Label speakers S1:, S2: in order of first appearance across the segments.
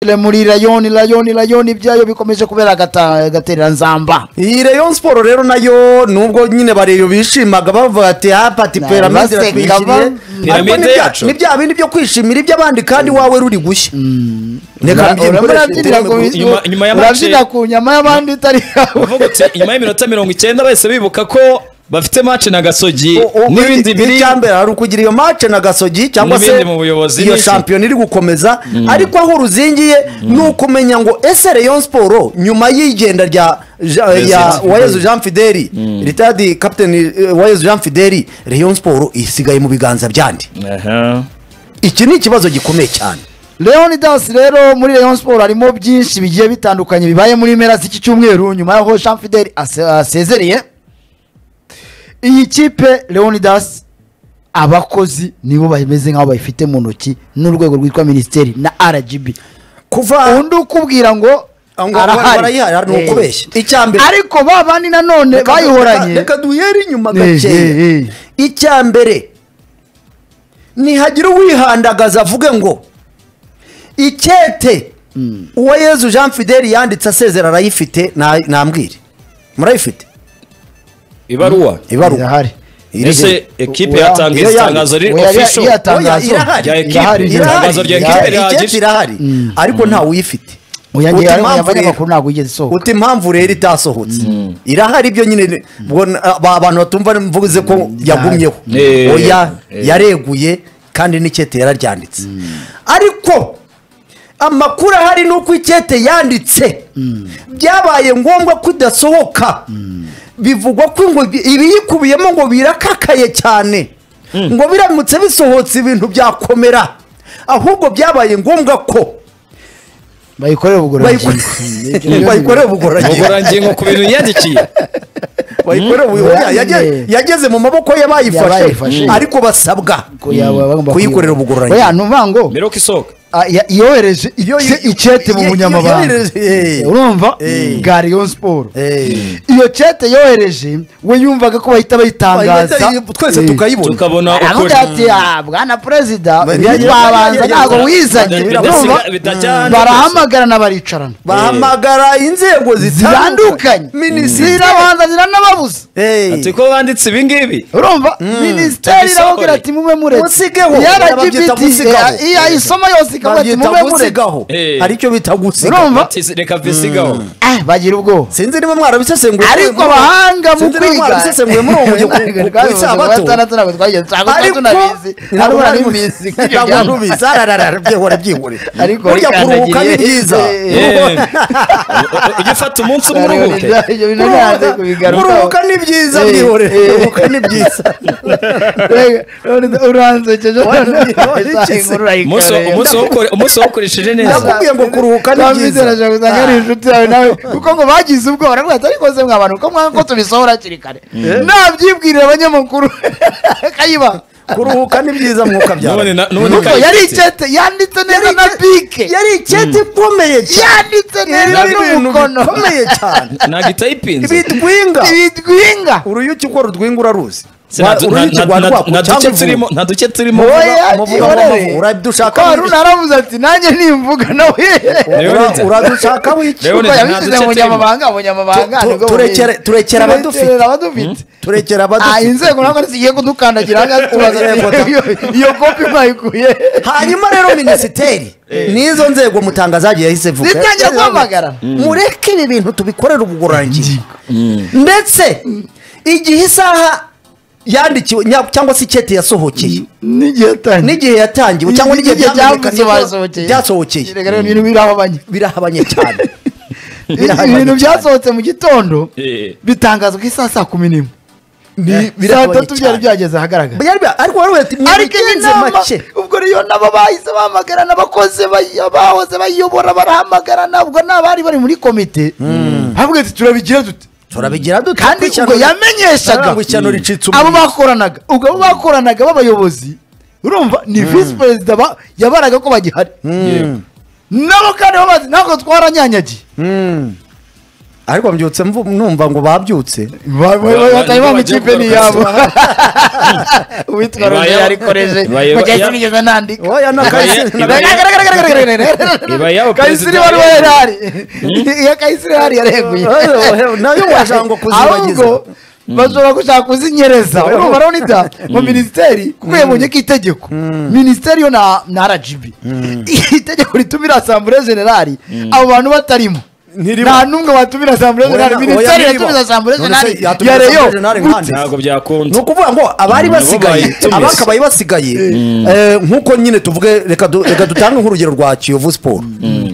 S1: Le muri rayoni rayoni rayoni ibyayo bikomeje kubera agaterera nzamba
S2: iyi rayon siporo rero nayo nubwo nyine bareyo bishimaga bavuga ati ha pati
S1: Na,
S2: peramide
S1: baseka ba-
S2: iratwikiriye ariko
S3: Pyramide
S2: ni bya-
S3: yacu.
S2: ni bya bindi byo kwishimira iby'abandi kandi wawe ruri gushya reka
S1: Ura-
S2: mbyine
S1: urabona
S2: nkoreshe
S1: urabyinira ku-
S2: terefone.
S3: Nyuma- nyuma ya match-
S1: urabyina ku nyama y'abandi itari yawe
S3: uvuga uti nyuma y'iminota mirongo icyenda bahise bibuka ko bafite mace na gasogi
S2: O- o-
S3: n'ibindi biri
S2: icyambere hari ukugira iyo mace na gasogi cyangwa se
S3: N'ibindi mu buyobozi
S2: iyo
S3: n'iki.
S2: shampiyona iri gukomeza ariko aho uruzingiye ni ukumenya ngo ese rayon siporo nyuma y'igenda rya Ja- ya
S3: Fideli.
S2: wayezu jean fideli ritadi kapiteni eh, wayezu jean fideli rayon siporo isigaye mu biganza by'andi
S3: Aha.
S2: iki ni ikibazo gikomeye cyane
S1: leon dance rero muri rayon siporo harimo byinshi bigiye bitandukanye bibaye muri mpera z'iki cyumweru nyuma y'aho jean fidel ase- asezereye iyi kipe leon dance abakozi nibo bameze nk'aho bayifite mu ntoki n'urwego rwitwa minisiteri na rgb
S2: kuva
S1: undi ukubwira ngo
S2: aho ngaho
S1: arahari.
S2: barayihari ni
S1: Eh.
S2: ukubeshya icyambere
S1: ariko ba bandi nanone
S2: Reka-
S1: bayihoranye
S2: reka duhere inyuma
S1: Eh, eh, eh.
S2: gakeya icyambere ntihagira uwihandagaza avuge ngo icyete uwo yezu jean fideli yanditse asezera arayifite nta- ntambwire murayifite
S3: ibaruwa
S2: ibaruwa
S1: irahari
S2: Iri he?
S3: ese ekipe
S1: Oya,
S3: yatanze
S2: iyo yandi-
S3: itangazo riri
S1: oya,
S3: official
S1: iya- iyatangazo.
S2: Oya, irahari.
S3: Rya ekipe.
S1: Irahari,
S3: Irahari. Itangazo rya
S1: irahari.
S3: ekipe rihagije.
S2: icyete irahari ariko nta uyifite
S1: Oya, ngewe
S2: Uti
S1: hariya
S2: impamvu rero-
S1: abanyamakuru ntabwo yigeze isohoka.
S2: uti impamvu rero itasohotse irahari ibyo nyine ni- ubwo n- aba- abantu batumva mvuze ko yagumyeho
S3: Eh,
S2: oya
S3: eh.
S2: yareguye kandi n'icyete yararyanditse ariko amakuru ahari ni uko icyete yanditse byabaye ngombwa ko idasohoka bivugwa ko ngo ibiyikubiyemo ngo birakakaye cyane ngo biramutse bisohotse ibintu byakomera ahubwo byabaye ngombwa ko
S1: bayikorere ubugororangingo
S2: Bayiko- bayikoreye ubugororangingo
S3: ubugororangingo ku bintu yiyandikiye
S2: bayikoreye ubu-
S1: Mm.
S2: yage- yageze mu maboko y'abayifashe
S1: Y'abayifashe.
S2: ariko basabwa kuyikorera
S1: oya
S2: ubugororangingo
S1: numva ngo
S3: mbere yuko isohoka
S1: ah, ya- yohereje
S2: Iyo-
S1: se icyete mu
S2: iyo-
S1: bunyamabanga
S2: yohereje, eh.
S1: urumva
S2: Eh.
S1: bwa rayon siporo
S2: Eh.
S1: iyo cete yohereje we yumvaga ko bahita bayitangaza
S2: Bahita- twese
S1: Eh.
S2: tukayibona
S3: tukabona ukuri
S1: aravuga ati "Ah, bwana perezida
S2: Ba-
S1: babanza ntabwo wizanye
S3: Bidasiga-
S1: urumva
S3: bidajyana.
S1: barahamagarana baricarana
S2: bahamagara inzego
S1: zitandukanye
S2: minisitiri
S1: zirabanza ziranababuza
S2: Eh.
S3: ati ko banditse ibi ngibi
S1: urumva minisiteri
S3: Tubisakore.
S1: irababwira ati mube muretse
S2: musigeho
S1: yaragibiti
S2: Babyita musigaho.
S1: iyo ayisoma yose ikavuga ati
S2: Babyita
S1: mube muretse
S2: gusigaho
S3: Eh.
S2: hari icyo bita
S1: Urumva?
S2: gusiga
S3: Ati, reka visigaho
S1: Ah, bagira ubwoba
S2: sinzi niba mwarabisesenguye
S1: ariko
S2: muri-
S1: abahanga mu
S2: sinzi niba
S1: kwiga
S2: mwarabisesenguye muri uwo mujyo ku- ku- ku isabato ariko ntabwo nari ubizi ntabwo nari ubizi arararara byihore byihore
S1: Ariko
S2: burya kuruhuka ni
S1: wikandagiriye.
S2: byiza
S1: Eh.
S3: Eh, ujye ufata umunsi umwe uruhuke
S2: Kuruhuka- kuruhuka ni byiza
S1: Eh,
S2: byihore
S1: eh.
S2: kuruhuka ni byiza
S3: Umunsi wo- umunsi wo ukore- umunsi wokoresheje neza
S2: Nakubwiye ngo kuruhuka ni byiza
S1: twabizeraje kuzajya ari inshuti yawe nawe kuko ngo bagize ubwoba baravuga ati ariko se mwa bantu ko mwanga ko tubisohora hakiri kare nabyibwirira abanyamakuru kayiba
S2: kuruhuka ni byiza mwuka byawe
S3: None na- none
S1: nuko
S3: kayitesi.
S1: yari icyete yanditse neza
S2: Yari
S1: na
S2: icyete-
S1: bike
S2: yari icyete ikomeye cyane
S1: yanditse neza
S2: Yari ibintu
S1: n'umukono
S2: bikomeye cyane
S3: ntabwo itayipinze
S2: bidwinga
S1: ibidwinga
S2: uruyuki uko rudwinga uraruzi
S3: Se nta- nta-
S2: uruyuki
S3: nta-
S2: rwa
S3: nta-
S2: rwaku
S3: nta duce
S2: cyangwa
S3: turimo nta duce turimo
S1: oya
S2: muvuga-
S1: gihorere
S2: muvuga- uradushaka
S1: ko haruna aravuze ati nanjye nimvuga nawe
S2: Ura- uradushakaho iki
S3: Leon-
S1: kuko
S3: nta
S1: yabishyize
S3: duce
S1: mu nyamabanga mu nyamabanga
S2: Tu- tu-
S1: nibwo
S2: turekere-
S1: bumenyi.
S2: turekere abadufite.
S1: Turekere abadufite
S2: turekera
S1: Ah,
S2: abadufite
S1: inzego ntabwo zigiye kudukandagira aha ngaha tubaza
S2: Yego,
S1: ati, iyo iyo kopi mwayikuye
S2: hanyuma rero minisiteri n'izo nzego mutanga zagiye yahise vuga
S1: zitangira guhamagara
S2: mureke ibi bintu tubikorere ubugororangingo ndetse igihe isaha yandikiwe nya- cyangwa se icyete yasohokeye
S1: n'igihe atangiye
S2: n'igihe yatangiwe cyangwa n'igihe
S1: N'igihe
S2: byamenyekanye ko
S1: byasohokeye.
S2: byasohokeye
S1: Reka rero ibintu birahabanye
S2: birahabanye cyane Birahabanye
S1: ibintu
S2: cyane.
S1: byasohotse mu gitondo
S3: Eh.
S1: bitangazwa isaha saa kumi n'imwe
S2: Ni-
S1: saa
S2: birahabanye
S1: tatu byari
S2: cyane.
S1: byageze ahagaragara
S2: Byari bya- ariko wari ati
S1: ariko iyo
S2: mwibigenze
S1: nama
S2: make
S1: ubwo rero nabo bahise bahamagarana abakozi bay- bahoze bayiyobora barahamagarana ubwo n'abari bari muri komite havuga ati turabigira dute
S2: turabigira dute
S1: kandi
S2: Kuko
S1: ubwo
S2: ishyano-
S1: yamenyeshaga
S2: Arangwa ishyano ricitse
S1: abo
S2: umuriro.
S1: bakoranaga ubwo abo bakoranaga b'abayobozi urumva ni visi perezida ba- yabaraga ko bagihari nabo kandi babazi ntabwo twaranyanyagiye
S2: ariko mbyutse mvu- numva ngo babyutse
S1: Ba- ba- ba- batari bamwikipe ni iyabo uwitwa rone
S3: Ibaye-
S1: yarikoreje
S3: Ibaye-
S1: mujya
S3: Ibaye-
S1: sinigeze nandika
S2: oya na
S3: Ibaye-
S2: kahise
S3: Ibaye- Ibaye yabo
S1: kayisiri
S3: perezida
S1: wari
S3: yareguye.
S1: wahari iyo kayisiri wahari yareguye
S2: nayo washaka ngo kuzibagiza
S1: ahubwo bashobora gushaka kuzinyereza
S2: Oya.
S1: urumva rero mu minisiteri kuko yabonye ko itegeko minisiteri yo na na rgb itegeko rituma irasambure generali abo bantu batarimo
S2: Ntirimo.
S1: nta n'umwe watumira asambure
S2: Oya,
S1: generali
S2: oya,
S1: minisiteri
S2: ntirimo.
S1: yatumiza asambure
S2: None se
S1: generali
S2: yatumira
S1: ya reyo
S2: Assemblée Générale nkande?
S3: ntabwo
S2: ni
S3: byakunze
S2: ukuvuga ngo abari
S3: Nabo
S2: basigaye
S3: bayitumiza.
S2: abakabaye basigaye eh, nk'uko nyine tuvuge reka du- reka dutange nk'urugero rwa kiyovu siporo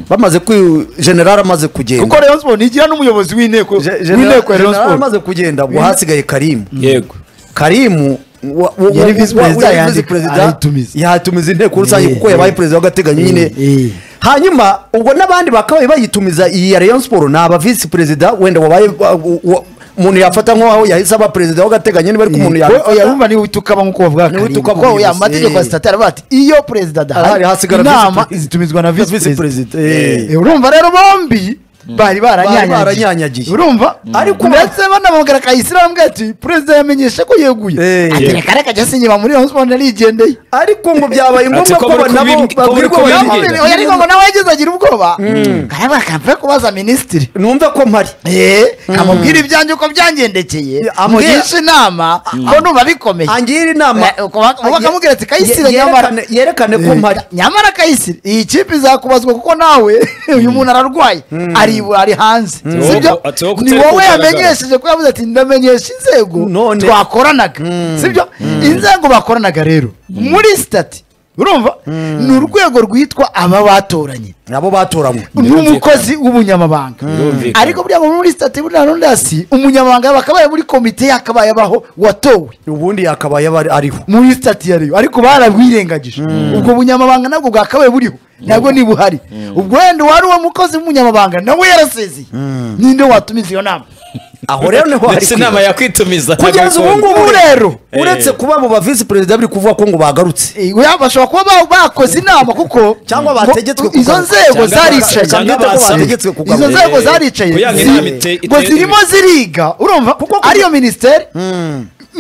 S2: bamaze kwi generali amaze
S1: kuko
S2: kugenda
S1: reyo siporo igira n'umuyobozi w'inteko
S2: Je-
S1: w'inteko ya reyo
S2: generali
S1: siporo
S2: amaze kugenda ubwo hasigaye karimu
S3: yego
S2: karimu wa- wa-
S1: Yari
S2: wa-
S1: visi
S2: wa-
S1: perezida
S2: yari
S1: yandika,
S2: visi perezida,
S1: arayitumiza.
S2: yatumiza inteko rusange
S1: Eh,
S2: kuko yabaye perezida w'agateganyo nyine
S1: eh.
S2: hanyuma ubwo n'abandi bakabaye bayitumiza iyi ya rayon siporo ni aba visi perezida wenda wabaye wa- wa- umuntu yafata nk'aho yahise aba perezida w'agateganyo niba ariko umuntu
S1: oya
S2: yabifata
S1: rumva niwe utukama nk'uko bavuga
S2: Niwe
S1: Karim,
S2: utukama
S1: kuko
S2: umuyobozi,
S1: oya amategeko ya
S2: eh.
S1: sitati aravuga ati iyo perezida adahari
S2: Adahari, hasigara visi
S1: inama
S2: perezida.
S1: zitumizwa na visi
S2: visi
S1: perezida
S2: perezida eh.
S1: Eh, urumva rero bombi bari baranyanyagiye
S2: baranyanyagiye.
S1: urumva
S2: Ariko-
S1: ndetse banamubwira kayisire bamubwira ati perezida yamenyeshe ko yeguye
S2: Eh.
S1: ati reka reka jya sinyuma muri rayon sport narigendeye
S2: ariko ngo byabaye ngombwa
S3: Ati ko
S2: ko
S3: bari
S2: nabo
S3: kubi- ko bari
S2: babwirwa
S3: kubi-
S2: babigenza.
S3: Yagenda.
S1: oya ariko ngo nawe yagize agira ubwoba aravuga ati mve kubaza minisitiri
S2: numva ko mpari
S1: Eh, amubwira ibyanjye uko byangendekeye
S2: Ya, ambwira-
S1: amugisha inama ko numva bikomeye
S2: angira inama
S1: Eh, uko bak- uko bakamubwira ati kayisire
S2: Ye-
S1: nyamara
S2: yerekane- yerekane ko mpari
S1: nyamara kayisire iyi kipe izakubazwa kuko nawe uyu muntu ararwaye ari ari hanze
S3: Mm.
S1: sibyo
S3: Ati wowe- ati wowe
S1: ni
S3: kutari
S1: wowe
S3: kugaragara.
S1: yamenyesheje ko yavuze ati ndamenyesha inzego
S2: None.
S1: twakoranaga sibyo inzego bakoranaga rero muri sitati urumva ni urwego rwitwa aba batoranye
S2: nabo batoranywe
S1: n'umukozi w'ubunyamabanga
S3: Birumvikana.
S1: ariko buriya ngo muri sitati buriya n'undi hasi umunyamabanga yakabaye muri komite yakabaye abaho watowe
S2: ubundi yakabaye aba ari- ariho
S1: muri sitati yariyo ariko barabwirengagije ubwo bunyamabanga nabwo bwakabaye buriho nabwo ntibuhari ubwo wenda uwari uwo mukozi w'umunyamabanga nawe yarasezeye ninde watumiza iyo nama
S2: aho rero niho hari
S3: ndetse inama
S2: kwiga.
S3: yakwitumiza
S2: kugeza ubu
S3: ntabwo
S2: ngubu
S1: Ubu
S2: rero
S1: rero
S3: Eh.
S2: uretse kuba mu bavisi perezida biri kuvuga ko ngo bagarutse
S1: Eh, oya, bashobora kuba ba- bakoze inama kuko
S2: Cyangwa
S1: ngo-
S2: bategetswe kugaruka.
S1: izo nzego
S3: Cyangwa
S1: zaricaye
S3: ba- cyangwa
S1: Cyangwa
S3: basa-
S1: bategetswe kugaruka. izo
S2: Eh,
S1: nzego zaricaye
S3: kuyanga
S1: zi-
S3: inama ite-
S1: ngo
S3: ite-
S1: zirimo ziriga urumva kuko ariyo minisiteri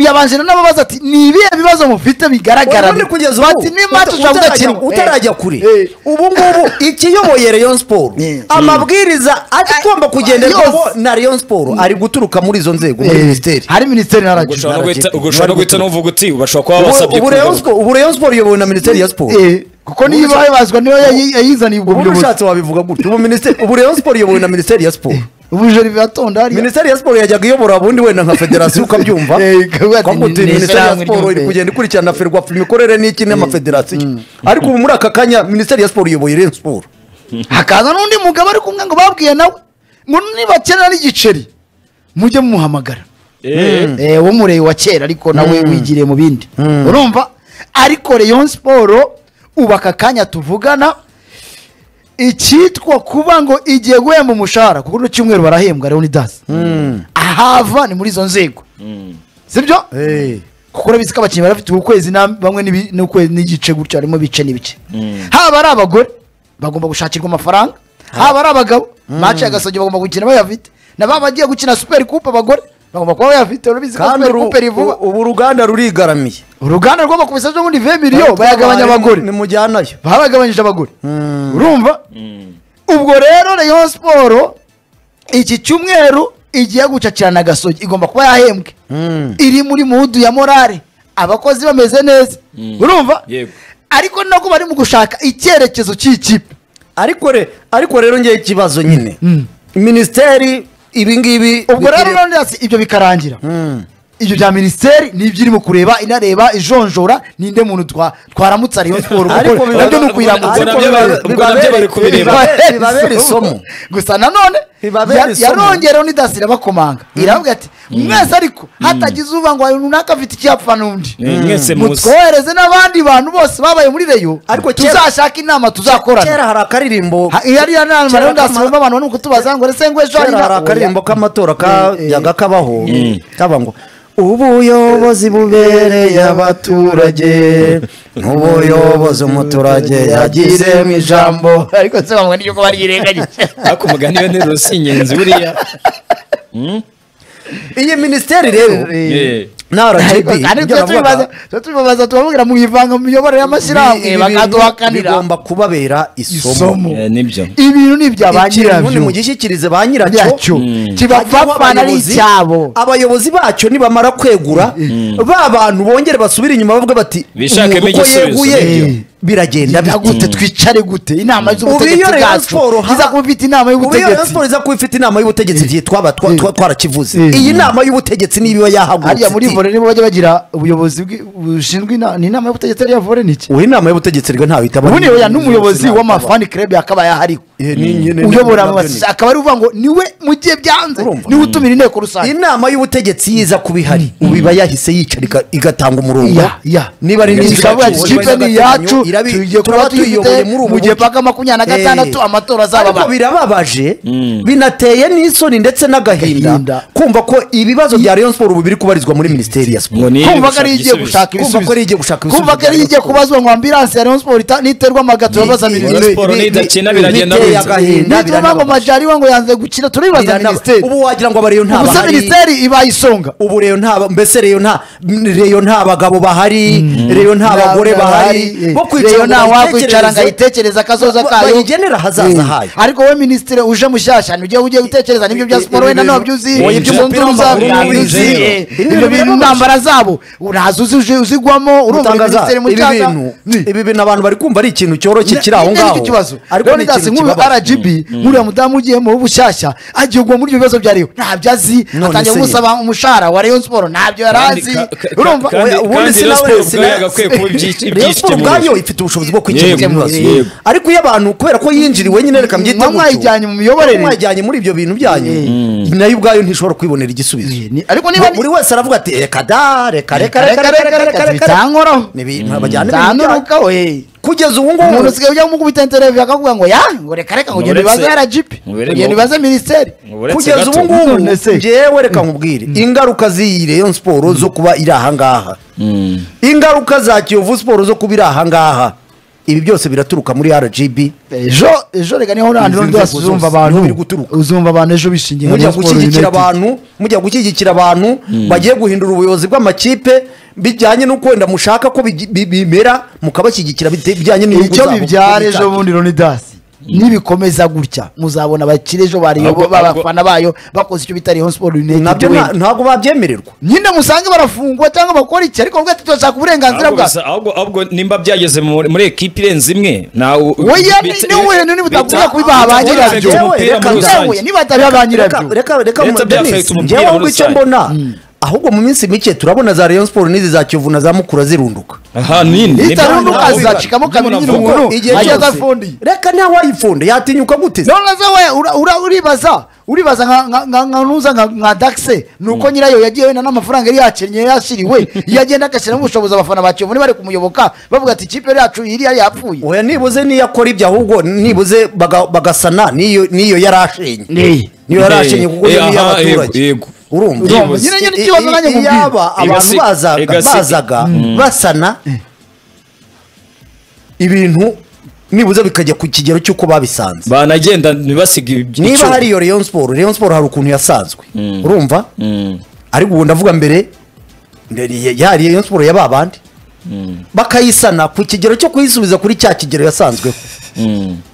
S1: yabanje na n'ababaza ati ni ibihe bibazo mufite bigaragara
S2: ubundi kugeza ubu
S1: bati nimba
S2: uta-
S1: tushobora
S2: utarajya-
S1: kudakemura
S2: utarajya kure
S1: Eh.
S2: ubu ngubu ikiyoboye rayon siporo
S1: Eh.
S2: amabwiriza agomba kugenderwaho
S1: yose.
S2: na rayon siporo ari guturuka muri izo nzego muri
S1: Eh,
S2: minisiteri
S1: hari minisiteri na rgb
S3: ushobora no guhita
S2: Baragiye.
S3: ushobora no guhita n'uvuga uti bashobora kuba
S2: Ubu-
S3: basabye
S2: ubu Rayon Sport- ubu rayon siporo iyobowe na minisiteri ya siporo
S1: Eh, kuko niyo
S2: Ubundi-
S1: ibazwa niyo yayi- yayizaniye ubwo
S2: ubu
S1: buyobozi
S2: ushatse wabivuga gutya ubu minisiteri ubu rayon siporo iyobowe na minisiteri ya siporo
S1: ubujeri biratonda hariya
S2: minisiteri ya siporo yajyaga iyobora ubundi wenda nka federasiyo ukabyumva
S1: Eh, ikavuga ati,
S2: ukavuga uti
S1: "Ni- ni
S2: minisiteri ya
S1: ishyirahamwe
S2: siporo iri
S1: ry'umurenge."
S2: kugenda ikurikirana ferwafa imikorere n'iki n'amafederasiyo ariko ubu muri aka kanya minisiteri ya siporo iyoboye rero siporo
S1: hakaza n'undi mugabo ari kumwe ngo babwiye nawe ngo nibakenera n'igiceri mujye mumuhamagara
S3: Eh,
S1: Eh, wo mureye wa kera ariko nawe wigiriye mu bindi urumva ariko rayon siporo ubu aka kanya tuvugana icyitwa kuba ngo igiye guhemba umushahara kuko no cyumweru barahembwa leonidas ahava ni muri izo nzego sibyo kuko urabizi ko abakinnyi bari bafite ukwezi na bamwe n'ibi- n'ukwezi n'igice gutyo harimo ibice n'ibice haba ari abagore bagomba gushakirwa amafaranga haba ari abagabo mace agasogi bagomba gukina bayafite na ba bagiye gukina super coupe abagore bagomba kuba bayafite urabizi ko
S2: kandi
S1: super
S2: uru-
S1: coupe rivuba
S2: ubu uruganda rurigaramiye
S1: uruganda rwo bakubisa byo muri 20 miliyo bayagabanya abagore
S2: nimujyanayo
S1: baragabanyije abagore urumva ubwo rero rayon siporo iki cyumweru igiye gucakirana agasogi igomba kuba yahembwe iri muri mudu ya morale abakozi bameze neza urumva
S3: Yego.
S1: ariko nabwo bari mu gushaka icyerekezo cy'ikipe
S2: ariko re- ariko rero ngewe ikibazo nyine minisiteri ibi ngibi
S1: ubwo rero none hasi ibyo bikarangira ibyo bya minisiteri ni ibyo irimo kureba inareba ijonjora ninde muntu twa twaramutsa rayon siporo
S2: Ariko
S1: kuko
S2: biba-
S1: nabyo ni ukuyiramutsa
S3: Ubwo
S2: ariko
S3: nabyo
S2: biba-
S3: bari- ubwo nabyo
S2: bibabere-
S3: bari kubireba.
S2: bibabere- bibabere isomo
S1: gusa nanone
S2: Bibabere
S1: ya-
S2: isomo.
S1: yarongera undi dasi irabakomanga iravuga ati mwese ariko hatagize uvuga ngo uyu runaka afite icyapfa n'undi
S3: Eh, mwese muzi
S1: mutwohereze n'abandi bantu bose babaye muri reyo
S2: Ariko kera-
S1: tuzashaka inama tuzakorana
S2: kera hari akaririmbo
S1: Ha- iyo ari yo nama
S2: Kera
S1: rero ndasi
S2: kama-
S1: bumva abantu bari kutubaza ngo ese ngo ejo hari
S2: kera hari
S1: inama?" Oya.
S2: akaririmbo k'amatora kajyaga kabaho
S3: Mm.
S2: kaba ngo ubuyobozi bubereye abaturage n'ubuyobozi umuturage yagizemo ijambo
S1: ariko se bamwe niryo ko baryirengagije
S3: ariko umugani we ntirusi ingenzi buriya
S2: iyi minisiteri rero
S1: Eh.
S2: na rgb
S1: Ariko twe tubibaza- twe tubibaza tubabwira mu ivanga mu miyoborere y'amashyirahamwe bakaduhakanira
S2: bigomba kubabera isomo
S1: isomo
S3: Eh, nibyo
S1: ibintu ni ibya ba
S2: ikintu
S1: nyirabyo
S2: nimugishikirize ba nyiracyo
S1: nyiracyo kibapfapfana ari
S2: Abayobozi-
S1: icyabo
S2: abayobozi bacyo nibamara kwegura ba bantu bongere basubire inyuma bavuga bati
S3: Bishakemo
S2: "Umuntu uko
S3: igisubizo."
S2: yeguye
S1: Eh.
S2: biragenda
S1: Ndavuga
S2: bite
S1: gute twicare gute inama z'ubutegetsi
S2: Ubiyo Rayon
S1: bwacu
S2: Sports, ha-
S1: iza kuba ifite inama
S2: ubu iyo Rayon
S1: y'ubutegetsi
S2: Sports iza kuba ifite inama y'ubutegetsi igihe twaba twa-
S1: Eh.
S2: twa- twarakivuze
S1: Eh.
S2: iyi nama y'ubutegetsi niba
S1: hariya muri
S2: yahagurutse
S1: vore nibo bajya bagira ubuyobozi bwi- bushinzwe ina- ni inama y'ubutegetsi ariya vore ni iki
S2: ubu inama y'ubutegetsi rero ntawe itaba
S1: ubundi oya n'umuyobozi w'amafani club yakaba yahari uyobora mu basi akaba ari uvuga ngo niwe mu gihe byanze
S2: Urumva.
S1: niwe utumira inteko rusange
S2: inama y'ubutegetsi yiza kuba ihari ubu iba yahise yicara iga- igatanga umurongo
S1: Ya, ya.
S2: niba ari
S1: Ni
S2: n'ikipe
S1: ikavuga ati,
S2: yacu,
S1: kipe ni iyacu
S2: irabi-
S1: tugiye
S2: turaba
S1: kuba tuyifite
S2: tuyiyoboye muri ubu
S1: mu gihe
S2: buryo.
S1: paka makumyabiri na gatandatu
S2: Eh.
S1: amatora azaba
S2: ariko birababaje binateye n'isoni ndetse n'agahinda
S1: Agahinda.
S2: kumva ko ibibazo bya Rayon Sport ubu biri kubarizwa muri Minisiteri ya Siporo
S3: ngo ni
S1: kumva ko ari igiye
S3: ibisubizo.
S1: gushaka
S2: Kumva ko ari igiye gushaka ibisubizo
S1: kumva ko ari
S2: bya
S1: igiye
S2: Rayon
S1: kubazwa ngo ambiranse ya Rayon Sport ita- niterwa amagato babaza minisiteri
S3: Sport nidakina biragenda
S2: biteye
S3: biza.
S1: nituma
S2: agahinda
S1: ngo
S2: biranababaje.
S1: majari we ngo yanze gukina turibaza
S2: Biranaba-
S1: minisiteri
S2: ubu wagira ngo abareyo nta
S1: ubusa
S2: bahari.
S1: minisiteri ibaye isonga
S2: ubu reyo nta mbese reyo nta reyo nta bagabo bahari reyo nta
S1: Nta
S2: bagore
S1: bagabo
S2: bahari
S1: bahari,
S2: bo
S1: eh.
S2: kwicara
S1: Reyo
S2: ngo
S1: nta
S2: bayitekerereze.
S1: wakwicara ngo ayitekereze akazoza
S2: Ba-
S1: kayo.
S2: bayigenere ahazaza hayo
S1: ariko wowe minisitiri uje mushyashya nibyo ugiye gutekereza nibyo bya siporo wenda ntabyo uzi
S2: Oya,
S3: ibyo
S1: izo
S2: umupira
S1: nduru zabo
S2: w'amaguru
S1: ntabyo uzi
S3: n'ibintu
S1: eh,
S2: zero.
S1: ibyo bintu intambara zabo ntazi uzi uje- uzigwamo urumva
S2: gutangaza
S1: minisitiri
S2: ibi
S1: mushyashya
S2: bintu
S1: Ni.
S2: ibi bintu abantu bari kumva ari ikintu cyoroshye kiri aho
S1: Ni- ni- ni
S2: ngaho
S1: ikibazo
S2: ariko
S1: rero
S2: ni
S1: ndasi
S2: ikintu
S1: nk'uyu
S2: kibabaje
S1: rgb nk'uriya mudamu ugiyemo w'ubushyashya agiye kugwa muri ibyo bibazo bya reyo ntabyo azi
S2: None
S1: atangiye
S2: se
S1: kumusaba umushahara wa reyo siporo ntabyo yari
S3: Kandi
S1: azi
S3: ka- ka-
S1: urumva
S3: kandi-
S1: Oya,
S2: ubundi
S3: kandi
S2: si
S3: Rayon
S2: nawe-
S3: Sport
S2: si
S3: ubwayo
S2: na-
S3: yagakwiye kuba ibyishi-
S2: Rayon Sport
S3: ibyishimo.
S2: ubwayo ifite ubushobozi bwo kwikemura
S3: Yego,
S2: ibibazo
S3: yego.
S2: ariko iyo abantu kubera ko yinjira iwe nyine reka mbyite
S1: Mwa mwayijyanye mu miyoborere.
S2: mwajyanye muri ibyo bintu byanyu nayo ubwayo ntishobora kwibonera igisubizo
S1: Eh, ni- ariko niba ni-
S2: buri wese aravuga ati reka da reka reka reka reka reka reka reka
S1: bitankoraho
S2: ni ibintu bajyana ibintu byanyu.
S1: ntanuruka we
S2: kugeza ubu
S1: umuntu
S2: ngubu
S1: usigaye ujya kumukubita interevyo akavuga ngo ya ngo reka reka ngo ugenda
S3: Uretse-
S1: ubibaze rgb
S3: Uretse-
S1: ugenda ubibaze minisiteri
S3: Uretse
S2: kugeza
S3: gato.
S2: ubu ngubu
S1: None se.
S2: ngewe reka nkubwire ingaruka z'iyi reyo siporo zo kuba iri ahangaha ingaruka za kiyovu siporo zo kuba iri ahangaha ibi byose biraturuka muri rgb
S1: ejo ejo reka niho urandi
S2: Izi
S1: n'undi wese
S2: nzego
S1: uzumva
S2: zose
S1: abantu
S2: niho biri guturuka.
S1: uzumva abantu ejo bishingiye
S2: mujya
S1: Rayon Sport
S2: gushyigikira
S1: United.
S2: abantu mujya gushyigikira abantu bagiye guhindura ubuyobozi bw'amakipe bijyanye n'uko wenda mushaka ko bigi- bi- bimera mukabashyigikira bite- bijyanye n'inyungu
S1: icyo
S2: zabo
S1: bibyara
S2: bwite.
S1: ejo bundi Loni dasi nibikomeza gutya muzabona abakire ejo bariyo
S3: Ahubwo-
S1: b'abafana bayo bakoze icyo bita Rayon Sport United
S2: nabyo
S1: wenda.
S2: nta- ntabwo babyemererwa
S1: nyine musange barafungwa cyangwa bakora iki ariko bwate turashaka uburenganzira
S3: ahubwo
S1: bwacu
S3: bisa- ahubwo- ahubwo nimba byageze muri muri ekipi irenze imwe ntawe
S1: Oya, ni- ni wowe niba utavuga ko bibaha ba nyirabyo.
S3: umupira muri
S2: Yewe, reka-
S3: rusange
S1: Yewe, niba atabiha ba nyirabyo
S2: Reka- reka reka
S3: Leta byafata
S2: Denise,
S3: umupira
S2: njyewe
S3: muri
S2: ngo icyo
S3: rusange.
S2: mbona ahubwo mu minsi mike turabona za Rayon Sport n'izi za Kiyovu na za Mukura zirunduka
S3: aha nini
S1: Leta
S3: Nibyo
S1: rundu
S3: navuga.
S1: azacikamo
S3: Nibyo
S1: kabiri nyine
S3: navuga.
S1: umuntu.
S2: Igihe
S1: Ajya
S2: cyose-
S1: adafundiye.
S2: reka nta wayifunde yatinyuka gute se?
S1: none se we ura- ura- uribaza uribaza nka- nka- nka- nka nuza nka- nka dagise ni uko nyirayo yagiye wenda n'amafaranga yari yakennye yashyiriwe iyo agenda agashyiramo ubushobozi abafana ba kiyovu bari kumuyoboka bavuga ati ikipe yacu iriya yapfuye
S2: oya nibuze niyo akora ibyo ahubwo nibuze baga- bagasana niyo niyo yari ashenye
S1: Eh.
S2: niyo yari ashenye kuko
S3: Eh,
S2: niyo
S3: aha,
S2: y'abaturage
S3: yego, yaba- yego.
S2: urumva
S1: Urumva, nyine- nyine ikibazo nanjye
S2: I- i-
S1: nkubwira.
S2: iyaba abantu
S3: Igasiga-
S2: bazaga
S3: igasiga.
S2: bazaga basana ibintu nibuze bikajya ku kigero cy'uko babisanze
S3: banagenda ntibasige ibi-
S2: niba
S3: icyo-
S2: hari iyo Rayon Sport Rayon Sport hari ukuntu yasanzwe urumva
S3: Mm.
S2: ariko ubu ndavuga mbere yari Rayon Sport yaba abandi bakayisana ku kigero cyo kuyisubiza kuri cya kigero yasanzweho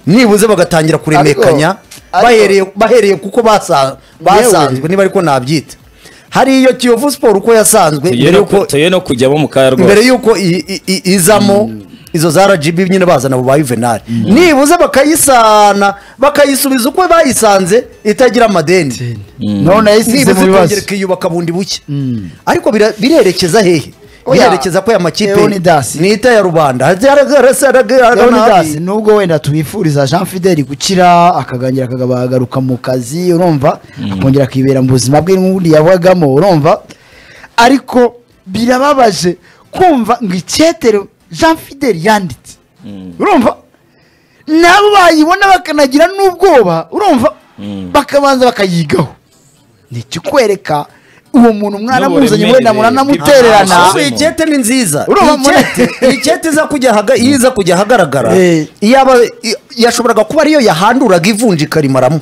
S2: nibuze bagatangira kuremekanya
S1: ariko-
S2: bahereye bahereye kuko basa- basanzwe niba ariko nabyita hari iyo Kiyovu Sport uko yasanzwe
S3: tugiye
S2: mbere
S3: no
S2: yuko
S3: ku- tugiye no kujyamo mu kaya
S2: mbere
S3: rwose
S2: yuko i- i- i- izamo izo za rgb nyine bazana abo ba juvenal nibuze bakayisana bakayisubiza uko bayisanze itagira amadeni
S1: none yayisize
S2: nibuze
S1: mu bibazo
S2: ikongera ikiyubaka bundi buke ariko bira- birerekeza hehe
S1: Oya.
S2: birerekeza ko aya makipe
S1: Leonidas.
S2: nita ya rubanda
S1: Leonidas nubwo wenda tubifuriza Jean Fidel gukira akagangira akagaruka mu kazi urumva akongera akibera mu buzima bwe n'ubundi yabagamo urumva ariko birababaje kumva ngo icyetero Jean Fidel yanditse urumva nabo bayibona bakanagira n'ubwoba urumva bakabanza bakayigaho ni ikikwereka uwo muntu mwana
S3: N'uburemere.
S1: muzanye wenda muranamutererana
S3: Ah,
S2: ahubwo iyi kete ni nziza
S1: Urumva
S2: iyi kete- iyi kete iza kujya ahaga- iyo iza kujya ahagaragara
S1: Eh.
S2: iyaba i- yashoboraga kuba ariyo yahanduraga ivunja ikarimaramo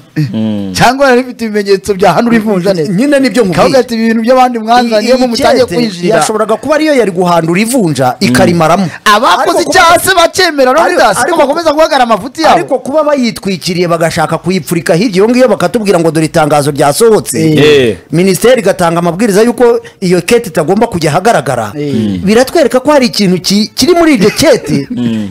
S1: cyangwa yari ifite ibimenyetso bya hano urivunja neza
S2: nyine nibyo
S1: kavuga
S2: nkubwiye
S1: ati ibintu by'abandi mwanzanyemo
S2: Iyi
S1: mutangiye
S2: kete
S1: kwinjirira
S2: yashoboraga kuba ariyo yari guhandura ivunja ikarimaramo
S1: abakoze
S2: Ariko kuba-
S1: icyaha se bakemera Leonidas
S2: Ariko-
S1: ko bakomeza guhagara amafuti yabo
S2: ariko kuba bayitwikiriye bagashaka kuyipfurika hirya iyo ngiyo bakatubwira ngo dore itangazo ryasohotse
S3: Eh.
S2: minisiteri igatanga amabwiriza y'uko iyo kete itagomba kujya ahagaragara
S1: Eh.
S2: biratwereka ko hari ikintu ki- kiri muri iryo kete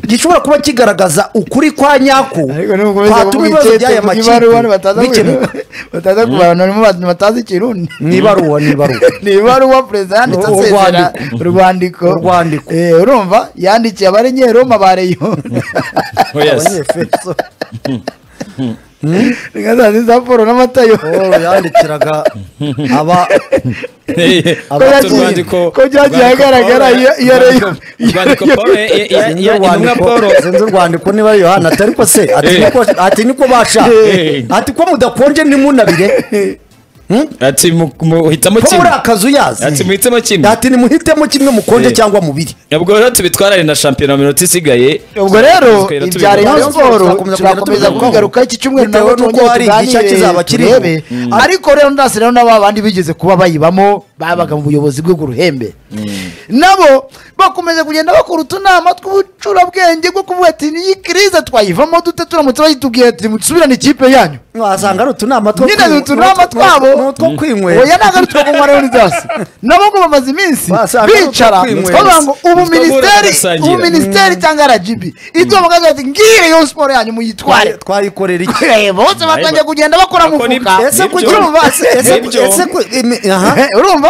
S2: gishobora kuba kigaragaza ukuri kwa nyako
S1: ariko niba ukomeza
S2: kwatuma
S1: kuvuga
S2: ibibazo by'aya
S1: icyete mu ibaruwa bataza
S2: makipe bikemuka
S1: ku- bataza ku bantu barimo abantu batazi ikirundi
S2: mu ibaruwa mu ibaruwa
S1: ni ibaruwa perezida yanditse
S2: Ur-
S1: asezera
S2: urwandiko.
S1: urwandiko
S2: Urwandiko.
S1: Eh, urumva yandikiye abarenyeroma ba reyo
S3: Oh, yes.
S2: Abanyefeso.
S1: reka za za polo n'amatayo
S2: Oh, yandikiraga aba
S3: Eh,
S1: Ko
S3: urwandiko-
S1: yagiye-
S3: urwandiko-
S1: ko byagiye
S3: urwandiko
S1: ahagaragara
S3: Paul-
S1: iyo- iyo
S3: urwandiko-
S1: iyo-
S3: urwandiko
S1: iyo-
S3: Paul, eh, eh, ya-
S2: sinzi
S3: ya- intumwa
S2: urwandiko-
S3: Paul
S2: sinzi urwandiko niba ari yohana atari ko se ati
S3: Eh.
S2: niko ati niko basha
S3: Eh.
S2: ati ko mudakonje ntimunabire
S3: ati mu- muhitamo
S2: ko muri
S3: kimwe
S2: akazu yazi
S3: ati muhitemo kimwe
S2: ati nimuhitemo kimwe mukonje
S3: Eh.
S2: cyangwa mubiri
S3: ubwo rero tubitwarane na shampiyona minota isigaye
S1: ubwo rero
S3: Tugenda
S1: ibya
S3: tubigarukaho.
S1: rayon siporo
S2: Tuzakomeza
S1: turakomeza
S2: tubigarukaho.
S1: kubigaruka iki cyumweru
S2: Bitewe
S1: nabwo
S2: n'uko
S1: twongere
S2: hari
S1: tuganire,
S2: igice kizaba kiriho.
S1: turebe. ariko rero ndasi rero n'aba bandi bigeze kuba bayibamo babaga mu buyobozi bw'uruhembe nabo bakomeza kugenda bakora utunama tw'ubucurabwenge bwo kuvuga ati niyi kirize twayivamo dute turamutse bayitubwiye ati musubirane ikipe yanyu
S2: wasanga ari utunama two
S1: nyine ni
S2: kwi-
S1: utunama
S2: n'utwo-
S1: twabo
S2: n'utwo kwinywera
S1: oya ntabwo ari twakunywa leonidas nabo ngo bamaze iminsi
S2: Basanga ari
S1: bicara
S2: utwo
S1: bavuga ngo ubu
S3: Utwo
S1: minisiteri
S3: bagasangira.
S1: ubu minisiteri cyangwa rgb ibyo bakavuga ati ngire yo siporo yanyu muyitware
S2: Twa- twayikorera iki
S1: Eh, bose batangiye kugenda bakora
S3: Ako ni-
S1: mufuka
S2: ese
S3: Nibyo.
S2: kugira ngo ese ese-
S3: Nibyo.
S2: ese ku- imi- aha.
S1: urumva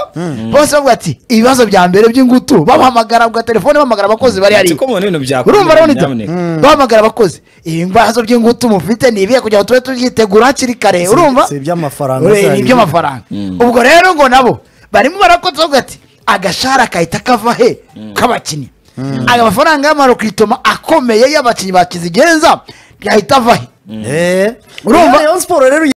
S1: bose bavuga ati ibibazo bya mbere by'ingutu babahamagara bwa telefone bahamagara abakozi bari
S3: ati
S1: hariya
S3: ko mubona ibintu byakora
S1: urumva leonidas
S3: nyamuneka
S1: bahamagara abakozi ibibazo by'ingutu mufite ni ibihe kugira ngo tube tubyitegura hakiri kare urumva
S2: si iby'amafaranga
S1: Ure,
S2: zari.
S1: ni iby'amafaranga ubwo rero ngo nabo barimo barakoze bavuga ati agashara kahita kava he k'abakinnyi aya mafaranga y'amaro ku itoma akomeye y'abakinnyi bakizigenza yahita ava he
S2: Eh.
S1: Urumva?
S2: Rayon Sport rero